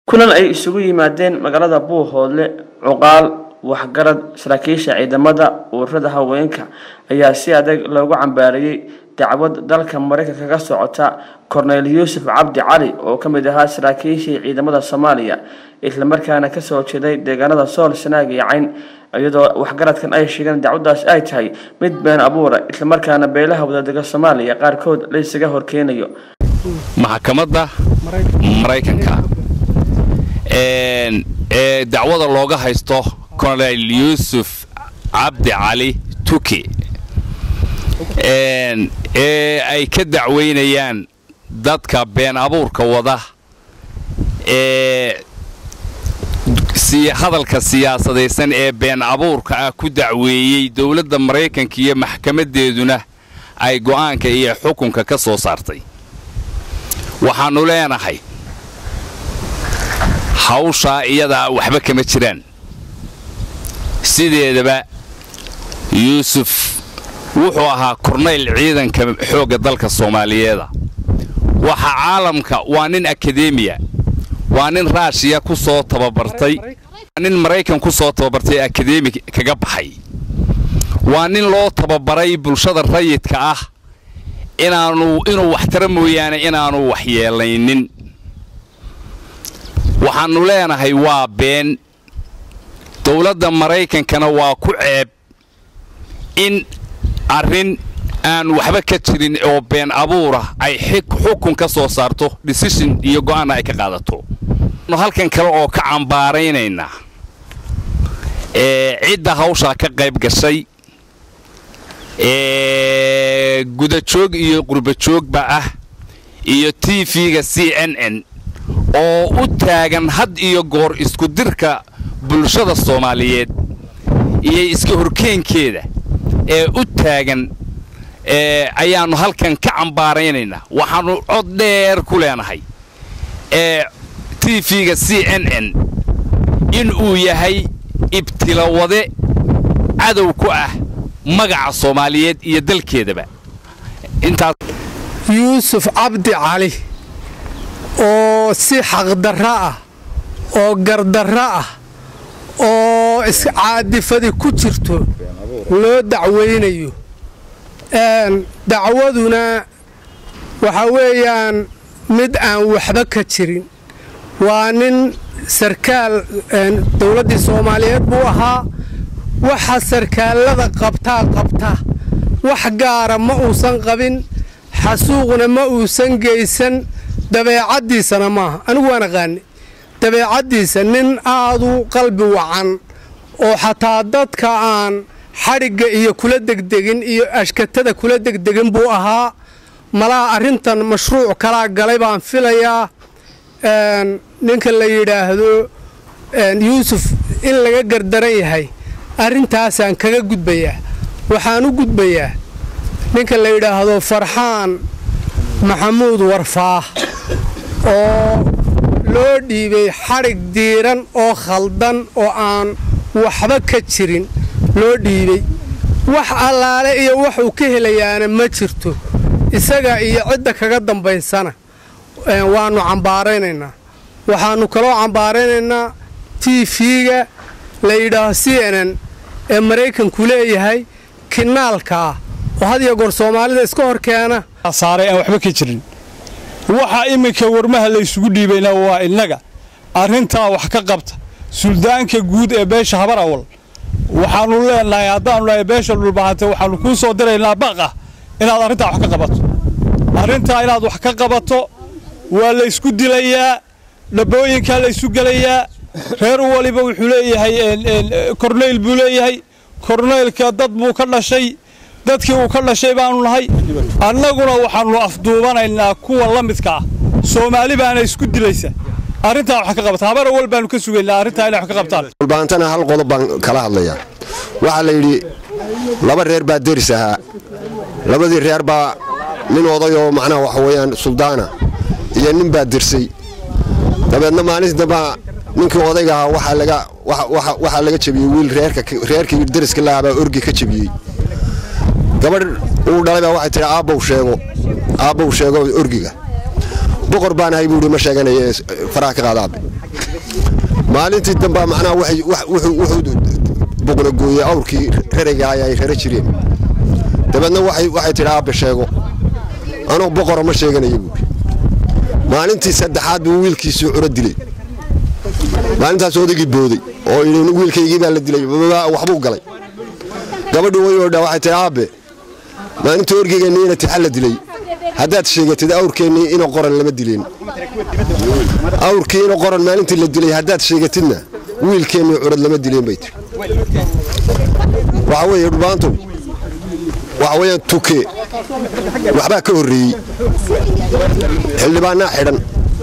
kulan ay isugu yimaadeen magaalada buuhoodle cuqaal waxgarad saraakiisha ciidamada ururada haweenka ayaa si adag loogu cambaariyey dacwad dalka mareykanka ka socota korneyl yuusuf cabdi cali oo ka mid ahaa saraakiishii ciidamada soomaaliya islamarkaana kasoo jeeday deegaanada sool sanaag iyo cayn iyadoo waxgaradkan ay sheegeen dacwadaas ay tahay mid been abuura islamarkaana beelaha wadadega soomaaliya qaarkood la isaga horkeenayo maxkamadda maraykanka ee dacwada looga haysto kolonel yuusuf cabdi cali tuki ee ay ka dacweynayaan dadka been abuurka wada ee hadalka siyaasadaysan ee been abuurka ah ku dacweeyey dowladda maraykanka iyo maxkamaddeeduna ay go'aanka iyo xukunka ka soo saartay waxaannu leenahay hawshaa iyadaa waxba kama jiraan sideedaba yuusuf wuxuu ahaa kornayl ciidanka xoogga dalka soomaaliyeeda waxa caalamka waa nin akademiya waa nin raashiya ku soo tababartay waa nin maraykan ku soo tababartay akademi kaga baxay waa nin loo tababaray bulshada rayidka ah inaanu inuu waxtara mooyaane inaanu waxyeelaynin waxaannu leenahay waa been dowladda maraykankana waa ku ceeb in arrin aan waxba ka jirin oo been abuurah ay xukun ka soo saarto decision iyo go'aanna ay ka qaadato halkan kale oo ka cambaaraynaynaa ee cidda hawshaa ka qayb gashay ee gudajoog iyo qurbajoogba ah iyo t v-ga c n n oo u taagan had iyo goor isku dirka bulshada soomaaliyeed iyo iska horkeenkeeda ee u taagan ayaannu halkan ka cambaaraynaynaa waxaannu cod dheer ku leenahay ee t v-ga c n n in uu yahay ibtilawade cadow ku ah magaca soomaaliyeed iyo dalkeedaba intaas yuusuf cabdi cali oo si xaqdarra ah oo gardarra ah oo iscaadifadi ku jirto loo dacwaynayo dacwaduna waxa weeyaan mid aan waxba ka jirin waa nin sarkaal dowladdii soomaaliyeed buu ahaa waxa sarkaallada qabtaa qabta wax gaara ma uusan qabin xasuuqna ma uusan geysan dabeecaddiisana maaha anigu waan aqaani dabeecaddiisa nin aadu qalbi wacan oo xataa dadka aan xadhigga iyo kula degdegin iyo ashkatada kula degdegin buu ahaa malaha arrintan mashruuc kalaa galay baan filayaa ninka la yidhaahdo yuusuf in laga gardaran yahay arrintaasaan kaga gudbayaa waxaan u gudbayaa ninka la yidhaahdo farxaan maxamuud warfaah oo loo dhiibay xadhig diiran oo khaldan oo aan waxba ka jirin loo dhiibay wax allaale iyo waxuu ka helayaana ma jirto isaga iyo cidda kaga dambaysana waannu cambaaraynaynaa waxaannu kaloo cambaaraynaynaa t v-ga la yidhaaho c n n ee maraykanku leeyahay kinaalka ah oo had iyo goor soomaalida iska hor keena saaray aan waxba ka jirin waxa iminka warmaha laysugu dhiibayna waa innaga arrintaa wax ka qabta suldaanka guud ee beesha habar awal waxaannu leenahay haddaannu nahay beesha dhulbahante waxaannu kuu soo diraynaa baqa inaad arrintaa wax ka qabato arrintaa inaad wax ka qabato waa laysku dilayaa dhabooyinkaa laysu gelayaa reer waliba wuxuu leeyahay korneyl buu leeyahay korneylka dad buu ka dhashay dadkii uu ka dhashay baannu nahay annaguna waxaannu afduubanaynaa kuwa la midka ah soomaali baana isku dilaysa arrintaa wax ka qabata habar awal baannu ka sugaynaa arrintaa inay wax ka qabtaan dhulbaantana hal qodob baan kala hadlayaa waxaa la yidhi laba reer baa deris ahaa labadii reer baa nin odayoo macnaha waxa weeyaan suldaana iyo nin baa dirsay dabeedna maalintii dambaa ninkii odayga ahaa waxaa laga jebiyey wiil reerkii deriska lahaa baa orgi ka jebiyey gabadh uu dhalay baa waxay tihi aabbow sheego aabbow sheego orgiga boqor baan ahay buuhi ma sheeganaye faraha ka qaada aabe maalintii dambaa macnaha wuxuu buqnagooyey awrkii rarayga ay rara jireen dabeedna waxay tidhi aabbe sheego anuu boqora ma sheeganaya buuri maalintii saddexaad buu wiilkiisii curo dilay maalintaas odaygii booday oo yidhi wiilkaygii baa la dilay waxbuu galay gabadhii way oodhaa waxay tidhi aabbe maalintii orgeygeennii ina tixa la dilay haddaad sheegatid awrkeennii ina qoran lama dileen awrkii ina qoran maalintii la dilay haddaad sheegatidna wiilkeennii curad lama dileen bay tiri waxa weeye dhubaantow waxa weeyaan tuke waxbaa ka horreeyey xildhibaannaa xidhan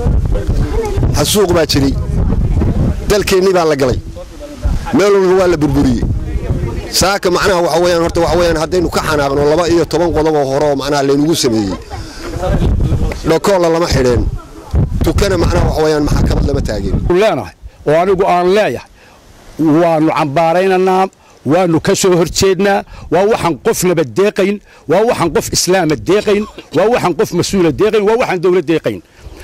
xasuuq baa jiray dalkeennii baa la galay meel walba waa la burburiyey saaka macnaha waxa weyaan horta waxa weyaan haddaynu ka xanaaqno laba iyo toban qodoboo hore oo macnaha laynagu sameeyey dhokoolla lama xidheen tukana macnaha waxa weyaan maxakamad lama taageen leenahay oo anigu aan leeyahay waannu cambaaraynaynaa waannu ka soo hor jeednaa waa waxaan qofnaba deeqayn waa waxaan qof islaama deeqayn waa waxaan qof mas-uula deeqayn waa waxaan dawlad deeqayn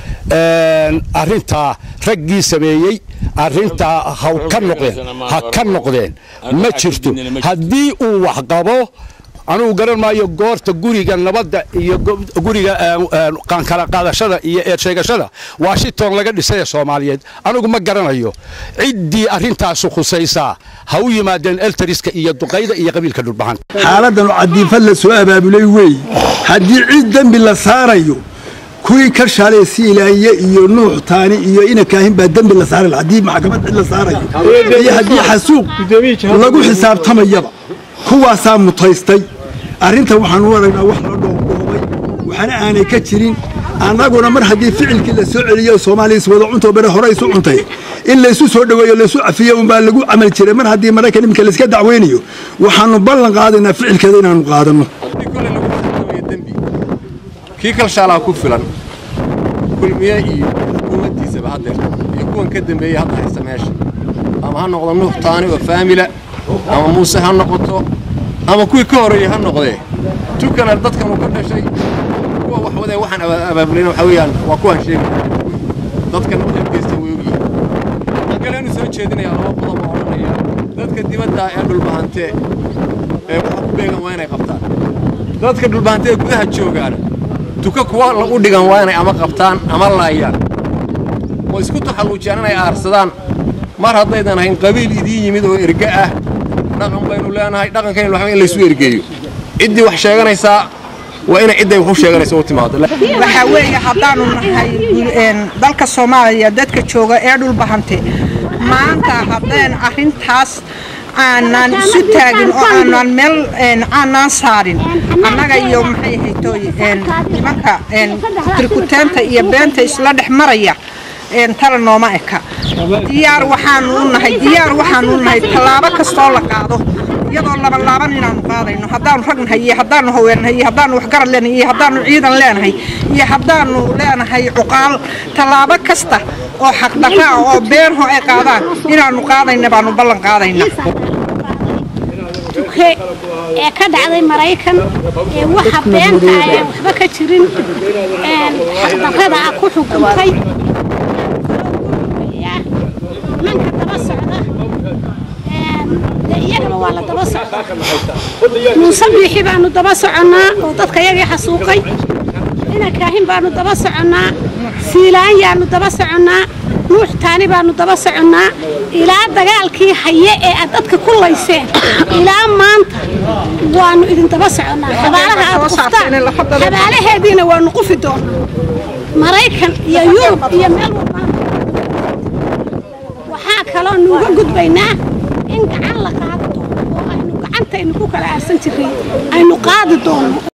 arrintaa raggii sameeyey arrintaa ha ka noqdeen ha ka noqdeen ma jirto haddii uu wax qabo anugu garan maayo goorta guriga nabadda iyo guriga kala qaadashada iyo eersheegashada washington laga dhisay ee soomaaliyeed anugu ma garanayo ciddii arrintaasu khusaysaa ha u yimaadeen eltariska iyo duqayda iyo qabiilka dhulbahan xaaladdan cadiifad la soo abaabulay weeye haddii cid dembi la saarayo kuwii ka shalay siilaanye iyo nuux taani iyo inakaahin baa dembi la saaray haddii maxkamad cid la saarayo iyo haddii xasuuq lagu xisaabtamayaba kuwaasaa mutaystay arrintan waxaan u aragnaa wax la dhoobdhoobay waxaana aanay ka jirin annaguna mar haddii ficilkii la soo celiyo soomaaliya wada cuntoo bare hore isu cuntay in laysu soo dhoweeyo laysu cafiyo unbaa lagu camal jiray mar haddii maraykan iminka layska dacweynayo waxaannu ballan qaadaynaa ficilkeeda inaannu qaadanno kii kalshaalaa ku filan kulmiye iyo xukuumaddiisaba haddeer iyo kuwan ka dambeeyey hadda haysta meesha ama ha noqdo nuux taani oo faamila ama muuse ha noqoto ama kuwii ka horreeyey ha noqdee tukana dadkan uu ka dhashay kuwa wax wadee waxaan abaabulin waxaa weeyaan waa kuwaan sheegaya dadkan waxay geysteen way ogyihiin waxaan kaleenu soo jeedinayaa laba qodob oo odhanaya dadka dibadda ee dhulbahantee ee waxa ku beegan waa inay qabtaan dadka dhulbahantee ee gudaha joogaana tuka kuwa u dhigan waa inay ama qabtaan ama laayaan oo isku taxalluujiyaan inay aarsadaan mar haddaydan ahayn qabiil idiin yimid oo erge ah dhaqan baynu leenahay dhaqankaynu waxba in laysu ergeeyo ciddii wax sheeganaysaa waa inay cidday wax u sheeganaysa u timaado waxaa weeye haddaannu nahay dalka soomaaliya dadka jooga ee dhulbahante maanta haddeen arrintaas aanaan isu taagin oo aanaan meel aanaan saarin annaga iyo maxay haytooy nimanka tirkuteenta iyo beenta isla dhex maraya tala nooma eka diyaar waxaanu u nahay diyaar waxaanu u nahay tallaabo kastoo la qaado iyadoo labalaaban inaanu qaadayno haddaanu rag nahay iyo haddaanu haweennahay iyo haddaanu waxgarad leenahay iyo haddaanu ciidan leenahay iyo haddaanu leenahay cuqaal tallaabo kasta oo xaqdarra ah oo beenho ay qaadaan inaanu qaadayna baanu ballan qaadayna tuke ee ka dhacday maraykan ee waxa beenta ah ee waxba ka jirin xaqdarrada ah ku xukuntay manka daba socda iyagaba waa la daba socdaa muuse biixi baanu daba soconnaa oo dadka yagii xasuuqay inakaahin baanu daba soconnaa siilaanyaanu daba soconnaa nuux taani baanu daba soconnaa ilaa dagaalkii haye ee aad dadka ku layseen ilaa maanta waanu idin daba soconnaa xabaalaha aad quftaan xabaalaheediina waanu qufi doonaa maraykan iyo yurub iyo meel walbaan waxaa kaloo nuuga gudbaynaa in gacan la qaadi doono oo aynu gacantaynu ku kala aarsan jirray aynu qaadi doono